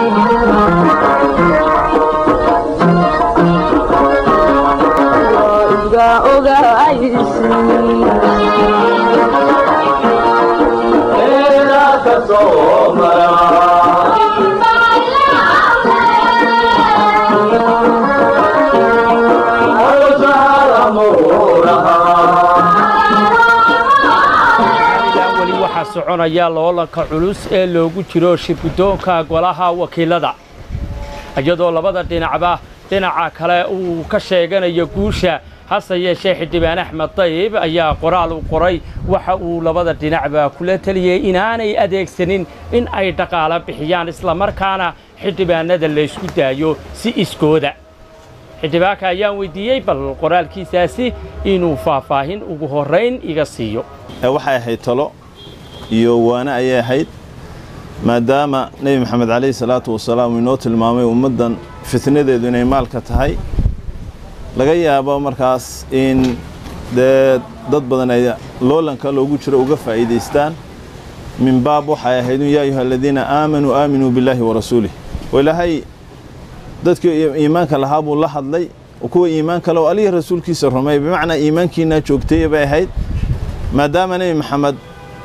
weli waxaa soconaya loolanka culus ee loogu jiro shirguddoonka golaha wakiilada iyadoo labada dhinacba dhinaca kale uu ka sheeganayo guusha hase yeeshee xildhibaan axmed dayib ayaa qoraal u qoray waxa uu labada dhinacba kula teliyey inaanay adeegsanin in ay dhaqaalo bixiyaan islamarkaana xildhibaanada laysku daayo si iskooda xildhibaanka ayaan weydiiyey bal qoraalkiisaasi inuu faahfaahin ugu horrayn iga siiyo waxay ahayd talo iyo waane ayay ahayd maadaama nebi maxamed calayhi salaatu wasalaam uu inoo tilmaamay ummaddan fitnadeedu inay maalka tahay laga yaabo markaas in dee dad badan ay loolanka loogu jiro uga faa'iidaystaan min baab waxay ahayd yaa ayuha aladiina aamanuu aaminuu billaahi wa rasuulih oo ilaahay dadkii iimaanka lahaa buu la hadlay kuwa iimaan kale oo alihi rasuulkiisa rumay bimacnaa iimaankiinaa joogtay bay ahayd maadaama nebi maxamed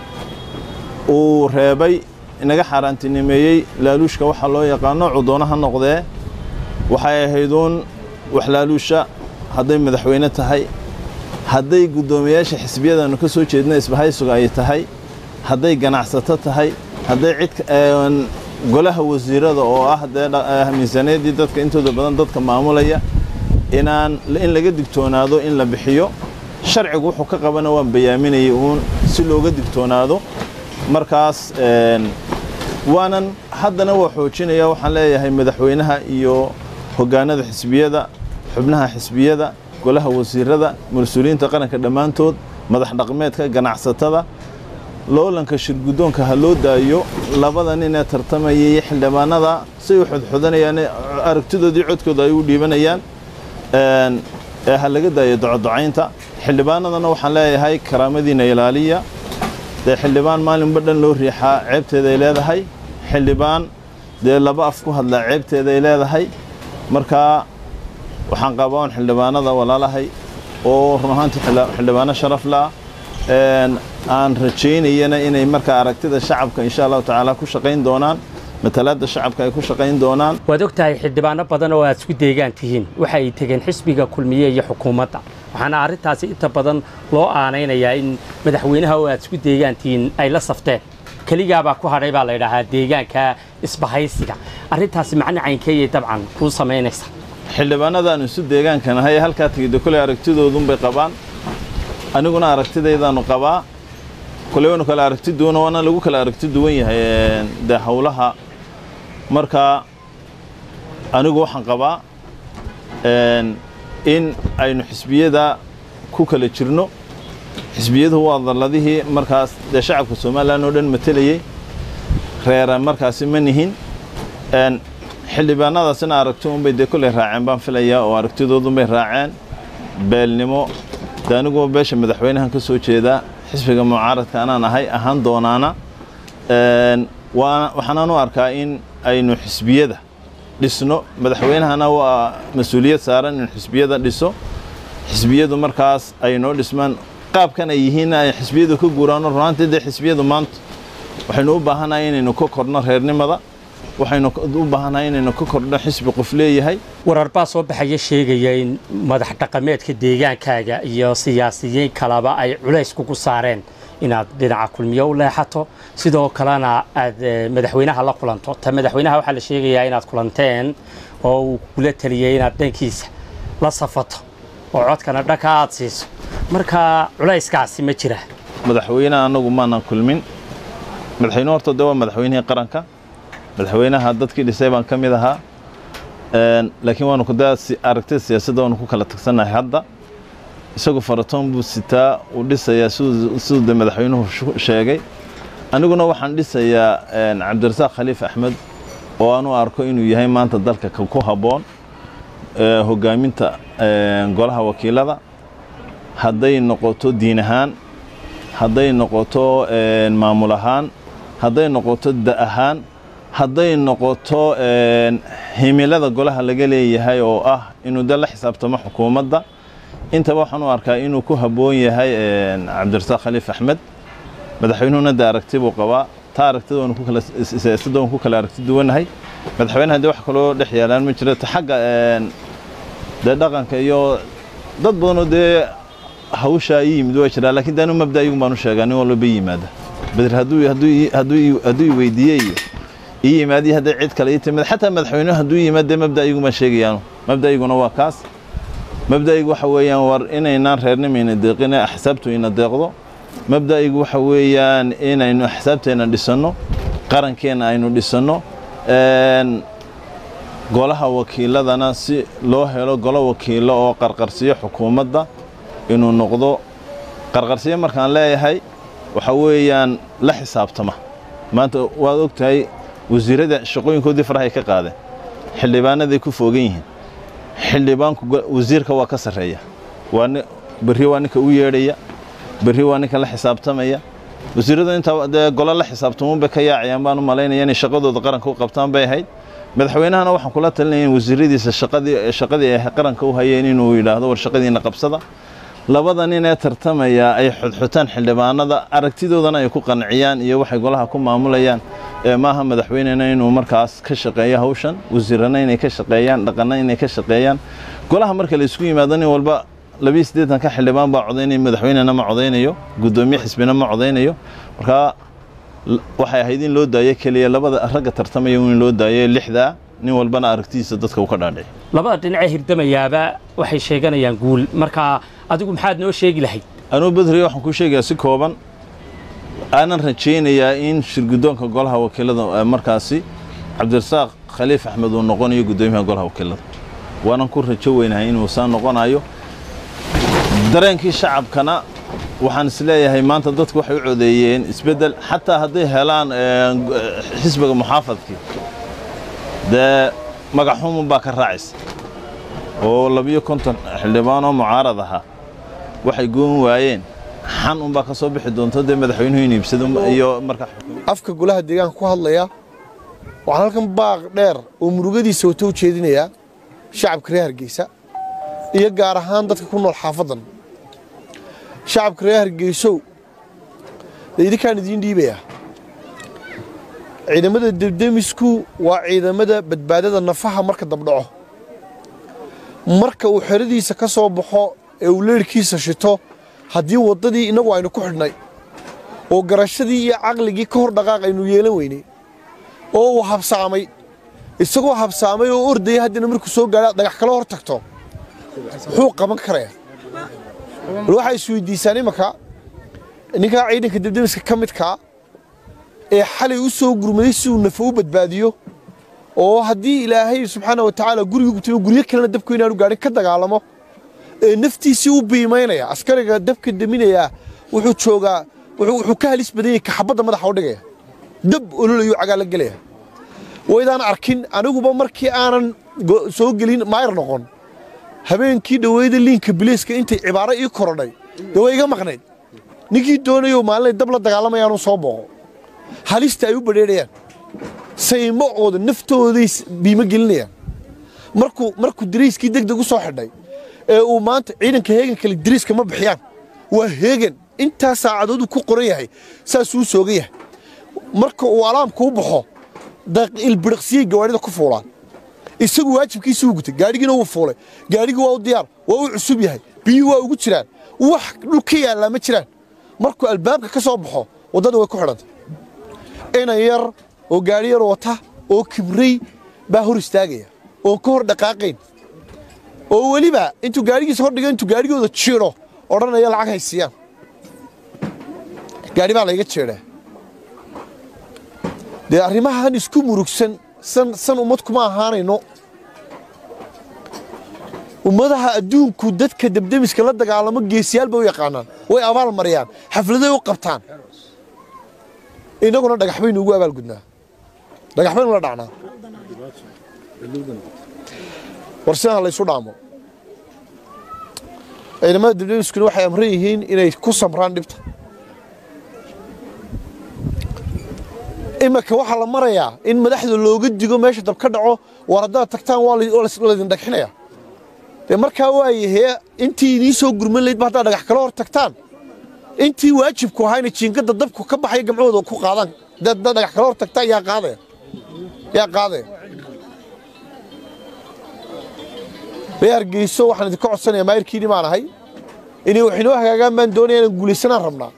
uu reebay inaga xaaraantinimeeyey laaluushka waxaa loo yaqaano cudoona ha noqdee waxay ahayduun wax laaluusha hadday madaxweyne tahay hadday guddoomiyaasha xisbiyadaannu ka soo jeedna isbahaysuga ay tahay hadday ganacsato tahay hadday cid golaha wasiirada oo ah dee miisaaniyaddii dadka intooda badan dadka maamulaya inaan in laga digtoonaado in la bixiyo sharcigu wuxuu ka qabana waan bayaaminayay uun si looga digtoonaado markaas waanan haddana waa xoojinaya waxaan leeyahay madaxweynaha iyo hoggaanada xisbiyada xubnaha xisbiyada golaha wasiirada mas-uuliyiinta qaranka dhammaantood madax dhaqmeedka ganacsatada loolanka shirguddoonka ha loo daayo labada nin ee tartamayay xildhibaanada say u xodxodanayaan aragtidoodii codkooda ay u dhiibanayaan ee ha laga daayo docodocaynta xildhibaanadana waxaan leeyahay karaamadiina ilaaliya dee xildhibaan maalinba dhan loo riixaa ceebteeday leedahay xildhibaan dee laba af ku hadlaa ceebteeday leedahay markaa waxaan qabaa un xildhibaanada walaalahay oo run ahaantii xildhibaano sharaf la aan rajaynayana inay markaa aragtida shacabka insha allahu tacaala ku shaqayn doonaan matalaadda shacabka ay ku shaqayn doonaan waad og tahay xildhibaano badan oo aad isku deegaan tihiin waxa ay tegeen xisbiga kulmiye iyo xukuumadda waxaana arrintaasi inta badan loo aanaynayaa in madaxweynaha oo aad isku deegaan tihiin ay la safteen keligaabaa ku hadhay baa la yidhaahaa deegaanka isbahaysiga arrintaasi macno caynkeeyay dabcan kuu samaynaysa xildhibaanadaanu isu deegaankanahay ee halkaa tegidda koley aragtidoodunbay qabaan aniguna aragtidaydaanu qabaa koley waynu kala aragti duwana waana lagu kala aragti duwan yahay dee howlaha marka anigu waxaan qabaa in aynu xisbiyada ku kala jirno xisbiyaduhu waa dalladihii markaas dee shacabka somalilan oo dhan matelayey reera markaasi ma nihin xildhibaanadaasina aragti unbay dee kolley raaceen baan filayaa oo aragtidoodunbay raaceen beelnimo dee aniguba beesha madaxweynahan ka soo jeedaa xisbiga mucaaradka anaan ahay ahaan doonaana waxaanaan u arkaa in aynu xisbiyada dhisno madaxweynahana waa mas-uuliyad saaran in xisbiyada dhiso xisbiyadu markaas ay noo dhismaan qaabkan ay yihiinna ay xisbiyadu ka guuraano runaantii dee xisbiyadu maanta waxaynu u baahannahay inaynu ka korno reernimada waxaynu u baahannahay inaynu ka kordho xisbi qof leeyahay warar baa soo baxaya sheegaya in madax dhaqameedka deegaankaaga iyo siyaasiyiin kaleba ay culays kugu saareen inaad dhinaca kulmiye u leexato sidoo kalena aad madaxweynaha la kulanto ta madaxweynaha waxaa la sheegayaa inaad kulanteen oo uu kula taliyey inaad dhankiisa la safato oo codkana dhanka aad siiso marka culayskaasi ma jira madaxweynaha annagu maanan kulmin madaxweyne horta dee waa madaxweynihii qaranka madaxweynaha dadkii dhisay baan ka mid ahaa laakiin waanu kudaa aragtida siyaasadda waanu ku kala tagsannahay hadda isagu faratoon buu sitaa uu dhisayaa siduu de madaxweynuhu sheegay aniguna waxaan dhisayaa cabdirasaaq khaliif axmed oo aanu arko inuu yahay maanta dalka ku habboon hoggaaminta golaha wakiilada hadday noqoto diin ahaan hadday noqoto maamul ahaan hadday noqoto da ahaan hadday noqoto himilada golaha laga leeyahay oo ah inuu de la xisaabtamo xukuumadda intaba waxaan u arkaa inuu ku habboon yahay cabdirasaaq khaliif axmed madaxweynuhuna de aragti buu qabaa taa aragtida waanu ku kala siyaasadda waanu ku kala aragti duwannahay madaxweynaha dee wax kaloo dhex yaalaan ma jiro ta xagga dee dhaqanka iyo dad badanoo dee hawshaa ii yimid waa jiraa lakiin de anu mabda iyagun baan u sheegaa nin walba ii yimaada bedir hadduu hadduu hadduu hadduu i weydiiyey iyo ii yimaadiyo hadday cid kale ii timid xataa madaxweynuhu hadduu yimaad dee mabda iyagun baan sheegayaanu mabda iyaguna waa kaas mabda'igu waxa weeyaan war inaynaan reernimayna deeqine axsaabtu ina deeqdo mabda'igu waxa weeyaan inaynu axsaabteenna dhisanno qarankeenna aynu dhisanno golaha wakiiladana si loo helo golo wakiilo oo qarqarsiyo xukuumadda inuu noqdo qarqarsiyo markaan leeyahay waxa weeyaan la xisaabtama maanta waad og tahay wasiirada shaqooyinkoodii farahay ka qaadeen xildhibaanaday ku foogan yihiin xildhibaanku wasiirka waa ka sarreeya waa berri waa ninka u yeedhaya berri waa ninka la xisaabtamaya wasiirradu intaa dee golo la xisaabtamuunbay ka yaacayaan baan u malaynaya inay shaqadooda qaranka u qabtaan bay ahayd madaxweynahana waxaan kula talinaya in wasiiradiisa shaqadii shaqadii ay qaranka u hayeen inuu yidhaahdo war shaqadiina qabsada labada nin ee tartamaya ay xudxutaan xildhibaanada aragtidoodana ay ku qanciyaan iyo waxay golaha ku maamulayaan ee maaha madaxweynena inuu markaas ka shaqeeyo hawshan wasiirana inay ka shaqeeyaan dhaqanna inay ka shaqeeyaan golaha marka la isku yimaado nin walba labiyo siddeetanka xildhibaan baa codaynaya madaxweynena ma codaynayo guddoomiye xisbina ma codaynayo markaa waxay ahayd in loo daayo keliya labada ragga tartamaya in loo daayo lixdaa nin walbana aragtidiisa dadka uu ka dhaadhici labada dhinacee hirdamayaaba waxay sheeganayaan guul markaa adigu maxaad noo sheegi lahayd anuu bedriya waxaan kuu sheegayaa si kooban aanan rajaynayaa in shirguddoonka golaha wakiilada markaasi cabdirasaaq khaliif axmed uu noqonayo guddoomiyaha golaha wakiilada waanan ku rajo weynahay inuu saa noqonayo dareenkii shacabkana waxaan isleeyahay maanta dadku waxay u codeeyeen isbeddel xataa hadday helaan xisbiga muxaafadkii dee magaxumun baa ka raacaysa oo labiyo konton xildhibaan oo mucaarad ahaa waxay goon waayeen xan unbaa ka soo bixi doonto dee madaxweynuhu in iibsado iyo markaa afka golaha deegaanka ku hadlaya waxaan halkan baaq dheer oo murugadiisa wata u jeedinayaa shacabka reer hargeysa iyo gaar ahaan dadka ku nool xaafaddan shacabka reer hargeysow dee idinkaan idiin dhiibayaa ciidamada debdemisku waa ciidamada badbaadada nafaha marka dabdhaco marka uu xeradiisa ka soo baxo ee uu leerhkiisa shito haddii waddadii innagu aynu ku xidhnay oo garashadii iyo caqligii ka hor dhaqaaq aynu yeelan weynay oo uu habsaamay isagoo habsaamay oo ordaya haddana markuu soo gaadha dhagax kala hor tagto muxuu qaban karayaa bal waxaa isweydiisaan imanka ninkaa ciidanka debdemiska ka midkaa ee xalay u soo gurmaday si uu nafo u badbaadiyo oo haddii ilaahay subxaana wa tacaala guriga gubtay guryo kalena dabku inaanu gaadhin ka dagaalamo ee naftiisii u biimaynaya askariga dabka deminayaa wuxuu joogaa wuxuu ka halis badan yahay kaxabadda madaxa u dhigaya dab ololayu cagaala gelaya waydaan arkin aniguba markii aanan soo gelin maayar noqon habeenkii dhaweyda liinka biliiska intay cibaaro ii korodhay dee way iga maqnayd ninkii doonayo maalinay dab la dagaalamayaanu soo booqo halista ay u badheedhayaan saymacooda naftooday biimo gelinayaan markuu markuu dariiskii degdeg u soo xidhay ee uu maanta ciidanka heegan kale dariiska ma bixiyaan waa heegan intaa saacadooduu ku qoran yahay saasuu soogan yahay marka uu alaamka u baxo ilbiriqsiyey gawaadhida ku fuulaan isagu waajibkiisii u gutay gaadhigiina wuu fuulay gaadhigii waa u diyaar waa u cusub yahay biyuhu waa ugu jiraan wax dhul ka yaallaa ma jiraan markuu albaabka ka soo baxo waddada way ku xidhantay inan yar oo gaadhi yar wata oo kibray baa hor istaagaya oon ka hor dhaqaaqayn oo weliba intuu gaadhigiisa hordhiga intuu gaadhigooda jiidho odhanaya lacag haysiiyaan gaadhi baa layga jeedhaa dee arrimahan isku murugsan san san ummad kuma ahaanayno ummadaha adduunku dadka debdemiska la dagaalamo geesiyaal bay u yaqaanaan way abaal mariyaan xafladay u qabtaan innaguna dhagax baynu ugu abaalgudnaa dhagax baynu la dhacnaa war sidan laysu dhaamo ciidamada debdemiskuna waxay amran yihiin inay ku samraan dhibta iminka waxaa la marayaa in madaxda looga digo meesha dab ka dhaco war haddaad tagtaan waa la- waa la- laydin dhagxinaya dee markaa waayahee intii idiin soo gurman laydba haddaad dhagax kala hor tagtaan intii waajibku ahayna jiinkada dabku ka baxaya gamcooda ku qaadaan haddaad haddaad dhagax kala hor tagtaan yaa qaadaya yaa qaadaya reer hargeyso waxaan idinka codsanayaa maayirkiini baan ahay inay wax inoo hagaagaan baan doonaya inaan guulaysanaan rabnaa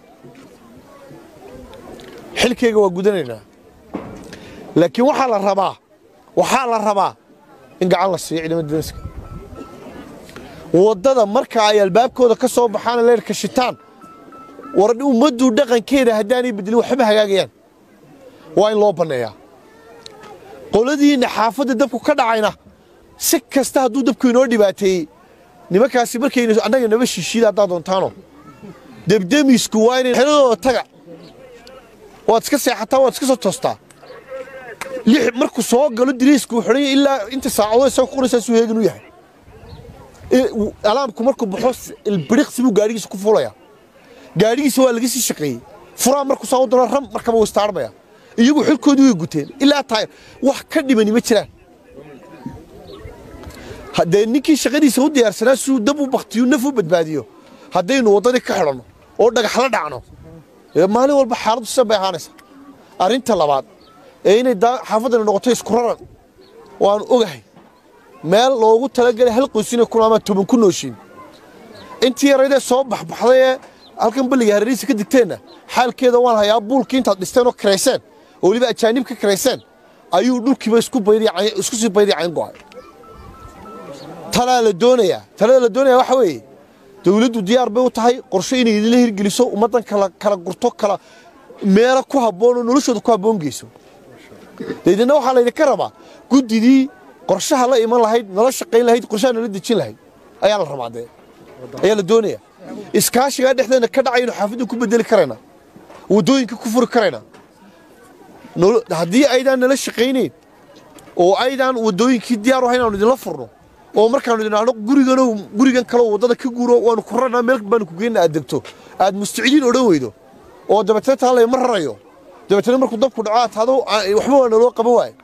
xilkayga waa gudanaynaa laakiin waxaa la rabaa waxaa la rabaa in gacan la siiyo ciidamada deniska waddada marka ay albaabkooda ka soo baxaan leerka shitaan war ummaddu dhaqankeeda haddaanay bedelin waxba hagaagayaan waa in loo banneeyaa qoladiinna xaafadda dabku ka dhacayna si kasta hadduu dabku inoo dhibaateeyey nimankaasi markaynu annaga naba shishiida haddaad doontaano debdemisku waa inay xeladooda taga waad iska seexataa waad iska soo toostaa lix markuu soo galo diriisku uu xidhan yahay ilaa inta saacadood isaga ku qoraysaa suu heegan u yahay I- w- alaamku markuu baxo s- ilbiriqsi buu gaadhigiisa ku fuulaya gaadhigiisa waa laga sii shaqeeyey furaa markuu saa u dalo ram markaba wuu istaarmaya iyagu xilkoodii way guteen ilaa taayir wax ka dhimani ma jiraan haddee ninkii shaqadiisa u diyaarsanaa siduu dab u baktiyo naf u badbaadiyo haddaynu waddadii ka xidhanno oo dhagax la dhacno ee maalin walba xaaladdu sidan bay ahaanaysaa arrinta labaad ee inay daa- xaafaddani noqoto isku raran waanu ogahay meel loogu talagelay hal qoysina kun ama toban ku nooshiin intii yaraydee soo baxbaxday ee halkan balliga hareerihiisa ka digteenna xaalkeeda waan hayaa buulkii intaad dhisteen oo karayseen oo weliba ajaanib ka karayseen ayuu dhulkiiba isku baydi isku sii baydi cayn go'ay talaa la doonayaa talada la doonayaa waxa weeye dawladdu diyaar bay u tahay qorshe inay idinla hirgeliso ummaddan kala kala gurto kala meelo ku habboon oo noloshooda ku habboon geyso deedna waxaa laydinka rabaa guddidii qorshaha la iman lahayd nala shaqayn lahayd qorshaha nala dejin lahayd ayaa la rabaa dee ayaa la doonaya iskaashigaa dhexdeena ka dhacaynu xaafadda ku bedeli karaynaa waddooyinka ku furi karaynaa Nolo- haddii aydaan nala shaqaynayn oo aydaan waddooyinkii diyaar u ahayn aanu idinla furno oo markaanu idin ahno gurigano gurigan kaleo waddada ka guuro waanu ku rarnaa meel baanu ku geyna aad degto aad mustacidiin odhan weydo oo dabeetana taa layma rarayo dabeetana markuu dabku dhaco aad tahdo "Aa, waxba waa naloo qaban waaye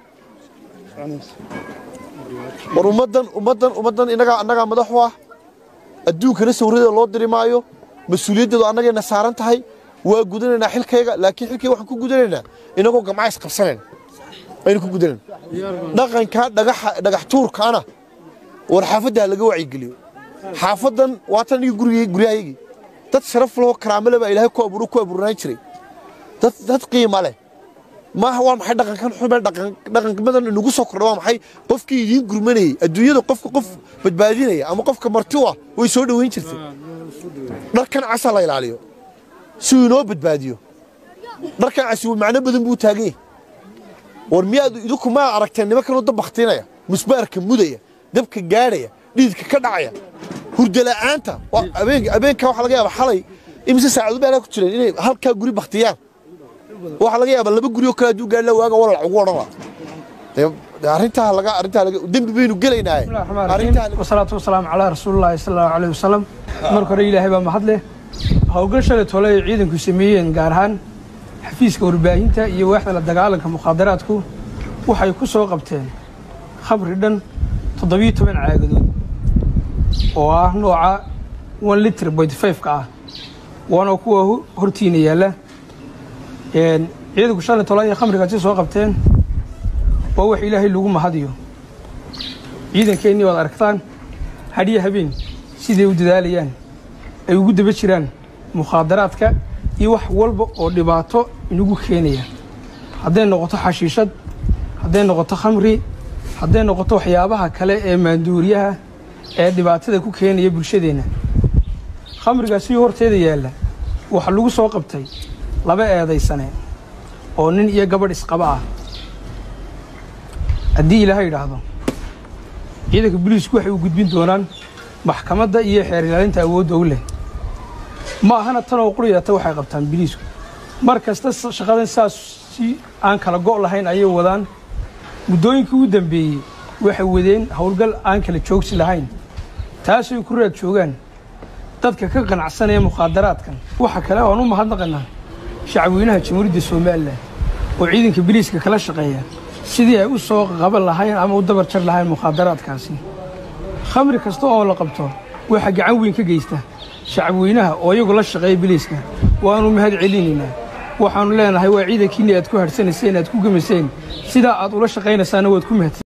war ummaddan ummaddan ummaddan innagaa annagaa madax u ah adduunkana sawirada loo diri maayo mas-uuliyaddeedu annagayna saaran tahay waa gudanaynaa xilkayga laakiin xilkayga waxaan ku gudanaynaa inagoo gamcays qabsanayna aynu ku gudanayna dhaqanka dhagaxa dhagax tuurkaana war xaafadda ha laga wacyigeliyo xaafaddan waatan iyo gurigay guryahaygii dad sharaf lahoo karaamo leh baa ilaahay ku abuuro ku abuurnaan jiray dad dad qiima leh maaha waa maxay dhaqankan xume dhaqan dhaqanmadan inagu soo kordha waa maxay qofkii idiin gurmanayey adduunyada qofka qof badbaadinaya ama qofka marti u ah way soo dhoweyn jirtay dharkan casa la ilaaliyo si uu inoo badbaadiyo dharkan casi macno badan buu taagan yahay war miyaad idinku maa aragteen nimankanoo dab baktiinaya musbaarka mudaya dabka gaadhaya dhididka ka dhacaya hurda la'aanta waa- habeenka habeenka waxaa laga yaabaa xalay imise saacadu baa ku jireen inay halkaa guri baktiyaan waxaa laga yaabaa laba guri oo kale hadduu gaadhla waaga walal ugu odhan laha dee dee arrintaa laga arrintaa laga dembi baynu gelaynaaye arrintaa laga- wasalaatu wasalaamu calaa rasuulillahi sala allahu caleyhi wasalam marka hore ilaahay baa mahad leh howlgal shalay tole ay ciidanku sameeyeen gaar ahaan xafiiska warbaahinta iyo waaxda la dagaalanka mukhaadaraadku waxay ku soo qabteen khamri dhan toddobiyo toban caagadood oo ah nooca one litr point five-ka ah waana kuwa ho- hortiina yaalla Een, ciidanku shalay tole ay khamrigaasi soo qabteen waa wax ilaahay lagu mahadiyo ciidankeennii waad aragtaan hadhiyo habeen siday u dadaalayaan ay ugu daba jiraan mukhaadaraadka iyo wax walba oo dhibaato inagu keenaya hadday noqoto xashiishad hadday noqoto khamri hadday noqoto waxyaabaha kale ee maanduuriyaha ee dhibaatada ku keenaya bulshadeenna khamrigaasi horteeda yaalla waxaa lagu soo qabtay laba eedaysane oo nin iyo gabadh isqaba ah haddii ilaahay idhaahdo ciidanka booliisku waxay u gudbin doonaan maxkamadda iyo xeer ilaalinta awoodda u leh ma ahana tan oo quriyata waxay qabtaan booliisku mar kasta s- shaqadan saas si aan kala go' lahayn ayay wadaan muddooyinkii ugu dambeeyey waxay wadeen howlgal aan kala joogsi lahayn taasay ku raad joogaan dadka ka qanacsanaya mukhaadaraadkan waxa kale oan u mahadnaqanaa shacabweynaha jamhuuriyadda somalilan oo ciidanka biliiska kala shaqeeya sidii ay u soo qaban lahayn ama u dabar jar lahayn mukhaadaraadkaasi khamri kasta oo la qabto waxaa gacan weyn ka geysta shacabweynaha oo iyagu la shaqeeya biliiska waannu mahad celinaynaa waxaannu leenahay waa ciidankiinni aad ku hadhsanayseen aad ku gemayseen sidaa aad ula shaqaynaysaana waad ku mahadsan